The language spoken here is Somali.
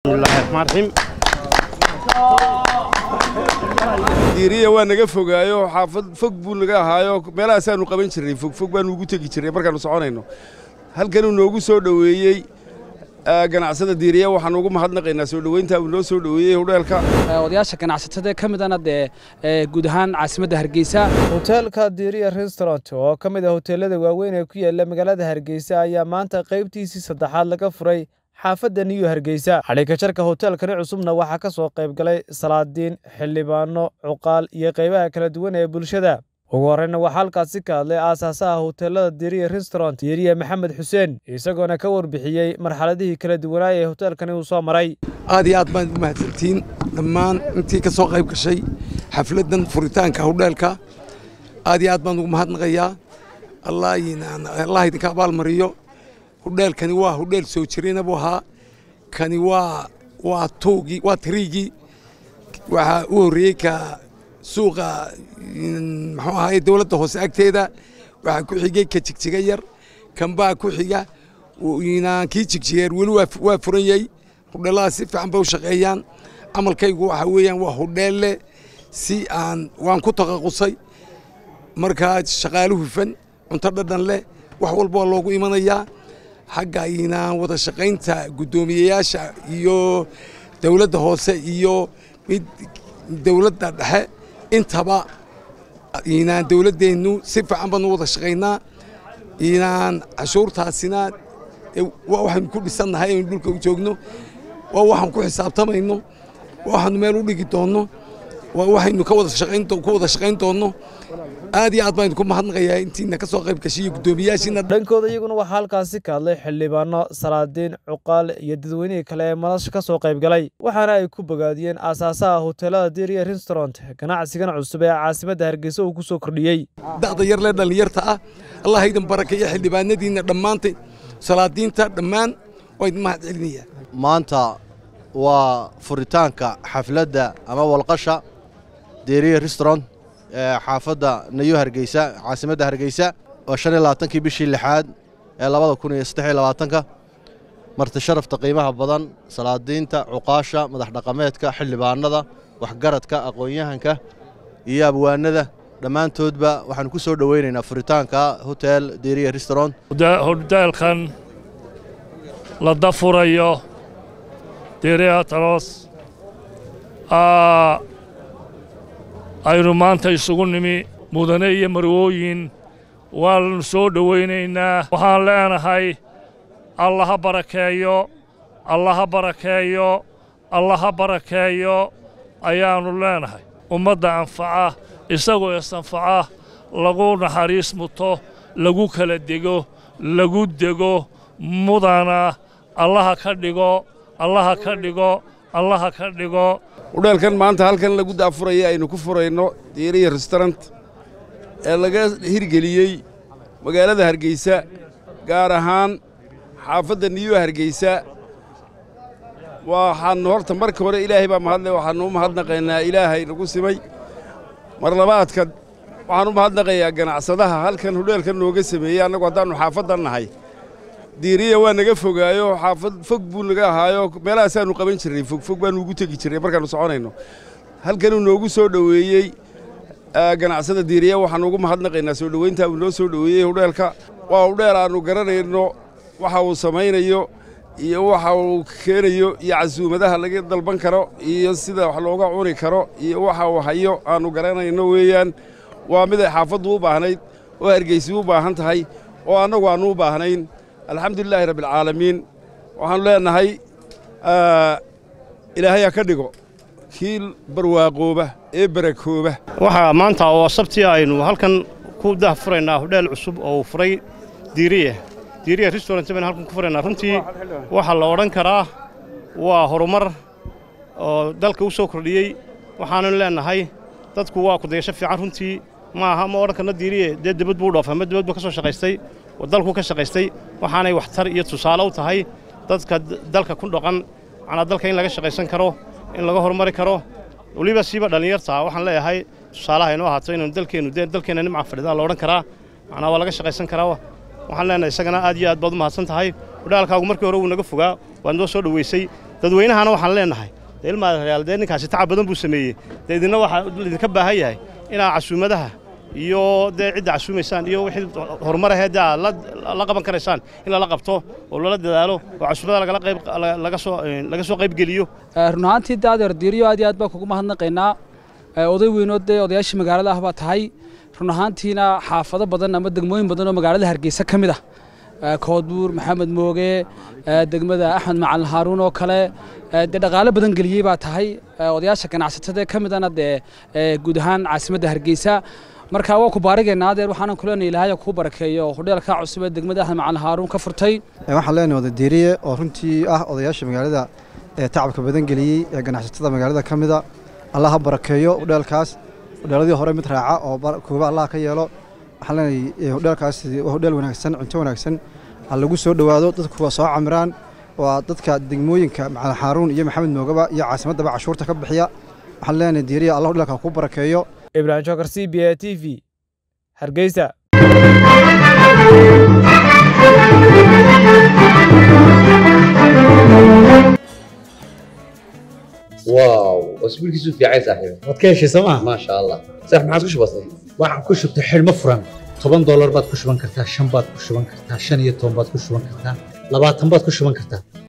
bismillaahi raxmaan raxiim diiriya waa naga fogaayo xaafad fog buu naga ahaayo meelahaasaanu qaban jirnay fogfog baanu ugu tegi jirnay markaannu soconayno halkanuu noogu soo dhoweeyey ganacsada diiriya waxaan ugu mahadnaqaynaa soo dhoweynta uu noo soo dhoweeyey hudheelka odayaasha ganacsatada ka midana dee guud ahaan caasimadda hargeysa hoteelka diiriya restaurant oo ka mid ah hoteelada waaweyn ee ku yaala magaalada hargeysa ayaa maanta qaybtiisii saddexaad laga furay xaafadda niyu hargeysa xadhikajarka hoteelkani cusubna waxaa ka soo qayb galay salaadiin xildhibaano cuqaal iyo qaybaha kala duwan ee bulshada ugu horreyna waxaa halkaasi ka hadlay aasaasaha hoteelada diiriya restaurant diiriya maxamed xuseen isagoona ka warbixiyey marxaladihii kala duwanaa ee hoteelkani uu soo maray aad iyo aad baad u mahadsantihiin dhammaan intii ka soo qayb gashay xafladdan furitaanka hudheelka aad iyo aad baan ugu mahadnaqayaa allah idinka abaalmariyo hudheelkani waa hudheel soo jirayna buu ahaa kani waa waa tuugii waa tiriigii waxaa u horreeyey ka suuqa muxuu ahaye dowladda hoose agteeda waxaa ku xigay ka jigjiga yar kanbaa ku xiga kii jigjigeer weli waa furan yahay hudheelladaas si fiican bay u shaqeeyaan camalkaygu waxa weeyaan waa hudheelle si aan waan ku taqaqusay markaa shaqaale hufan cunto dhadhan leh wax walba waa loogu imanayaa xagga inaan wada shaqaynta guddoomiyeyaasha iyo dowladda hoose iyo mid dowladda dhexe intaba inaan dowladdeennu si fiican baanu wada shaqaynaa inaan cashuurtaasina waa waxaynu ku dhisannahay aynu dhulka u joogno waa waxaan ku xisaabtamayno waa waxaanu meel u dhigi doonno waa waxaynu ka wada shaqayn ku wada shaqayn doonno aad iyo aad baan idinku mahadnaqayaa intiina ka soo qayb gashay iyo guddoomiyaashiina dhankooda iyaguna waxaa halkaasi ka hadlay xildhibaano salaadiin cuqaal iyo dadweynihii kale ee madasha ka soo qayb galay waxaana ay ku bogaadiyeen aasaasaha hoteelada diiriya restaurant ganacsigan cusub ee caasimadda hargeysa uu ku soo kordhiyey da'da yar lee dhallinyarta ah allah idin barakeeya xildhibaanadiinna dhammaantay salaadiinta dhammaan waa idin mahad celinaya maanta waa furitaanka xafladda ama walqasha diiriya restaurant ee xaafadda nayu hargeysa caasimadda hargeysa oo shan iyo labaatankii bishii lixaad ee labada kun iyo saddex iyo labaatanka marti sharafta qiimaha badan salaadiinta cuqaasha madax dhaqameedka xildhibaanada waxgaradka aqoon-yahanka iyo abwaanada dhammaantoodba waxaanu ku soo dhoweynaynaa furitaanka hotel diiriya restaurant hoteelkan la dafurayo diiriya talos aynu maanta isugu nimi mudane iyo marwooyin waanu soo dhowaynaynaa waxaan leenahay allaha barakeeyo allaha barakeeyo allaha barakeeyo ayaannu leenahay ummadda anfaca isagoo isanfaca lagu naxariis muto lagu kala dego lagu dego mudana allaha ka dhigo allaha ka dhigo allaha ka dhigo hudheelkan maanta halkan lagu daafuraya aynu ku furayno diiriya restaurant ee laga hirgeliyey magaalada hargeysa gaar ahaan xaafadda niyo hargeysa waxaannu horta marka hore ilaahay baa mahadle waxaannu u mahadnaqaynaa ilaahay nagu simay mar labaadka waxaan u mahadnaqayaa ganacsadaha halkan hudheelkan nooga sameeyey annagu haddaannu xaafaddan nahay diiriya waa naga fogaayo xaafad fog buu naga ahaayo meelahaasaanu qaban jirnay fogfog baanu ugu tegi jirnay markaannu soconayno halkanuu noogu soo dhoweeyey ganacsada diiriya waxaan ugu mahadnaqaynaa soo dhoweynta uu noo soo dhoweeyey hudheelka waa hudheel aannu garanayno waxa uu samaynayo iyo waxa uu keenayo iyo casuumadaha laga dalban karo iyo sida wax looga cuni karo iyo waxa uu hayo aannu garanayno weeyaan waa mid ay xaafaddu u baahnayd oo hargeysi u baahan tahay oo annagu aannu u baahnayn alxamdulilaahi rabbialcaalamiin waxaannu leennahay ilaahay ha ka dhigo kii barwaaqooba ee barakooba waxaa maanta oo sabtii aynu halkan ku dahfuraynaa hudheel cusub oo uu furay diiriya diiriya restaurant baynu halkan ku furaynaa runtii waxaa la odhan karaa waa horumar oo dalka u soo kordhiyey waxaannu leennahay dadku waa kudayasho fiican runtii ma aha ma odhan karno diiriye dee dibad buu dhoofay ma dibad buu ka soo shaqaystay dalku ka shaqaystay waxaanay waxtar iyo tusaale u tahay dadka dalka ku dhaqan macnaa dalka in laga shaqaysan karo in laga horumari karo weliba siiba dhallinyarta waxaan leeyahay tusaalaha inoo ahaato inaynu dalkeennu dee dalkeenna nimca fadhidaa la odhan karaa macnaa waa laga shaqaysan karaa waxaan leenahay isagana aad iyo aad baad u mahadsan tahay hudhaalkaagu markii hore wuu naga fogaa waad noo soo dhoweysay dadweynahana waxaan leenahay dee ilmaadayaal dee ninkaasi tacab badan buu sameeyey dee idinna waxaa idinka baahan yahay inaa casuumadaha iyo dee cidda casuumaysaan iyo wixii horumar ahee dee aad la qaban karaysaan in lala qabto oo lala dadaalo oo casuumadaha lagala qayb laga soo laga soo qayb geliyo run ahaantii dee adeer diiriyo aad iyo aad baan kugu mahadnaqaynaa oday weynood dee odayaashii magaalada ah baa tahay run ahaantiina xaafado badan ama degmooyin badan oo magaalada hargeysa ka mid ah koodbuur maxamed mooge degmada axmed macalin haaruun oo kale dee dhaqaalo badan geliyey baa tahay odayaasha ganacsatada ka midana dee guud ahaan caasimadda hargeysa marka waa ku baarigaynaa adeer waxaanan ku leenahay ilaahay kuu barakeeyo hudheelka cusub ee degmada axmed macalin haaruun ka furtay waxaan leenahay wada diiriye oo runtii ah odayaasha magaalada ee tacabka badan geliyey ee ganacsatada magaalada ka mida allah ha barakeeyo hudheelkaas hudheeladii hore mid raaca oo kooba allah ka yeelo waxaan leenahay hudheelkaas waa hudheel wanaagsan cunto wanaagsan ha lagu soo dhowaado dadku waa soo camiraan waa dadka degmooyinka macalin xaaruun iyo maxamed moogaba iyo caasimaddaba cashuurta ka bixiya waxaan leenahay diiriya allah hudheelka ku barakeeyo ibrahim jokar c b a t v hargeysa واو اسبوع كيسو في عايز صاحبي waad ka heshay sooma ما شاء الله صح ما عادش بسيط waxaan ku shubtay xidhmo furan toban doolar baad ku shuban kartaa shan baad ku shuban kartaa shan iyo toban baad ku shuban kartaa labaatan baad ku shuban kartaa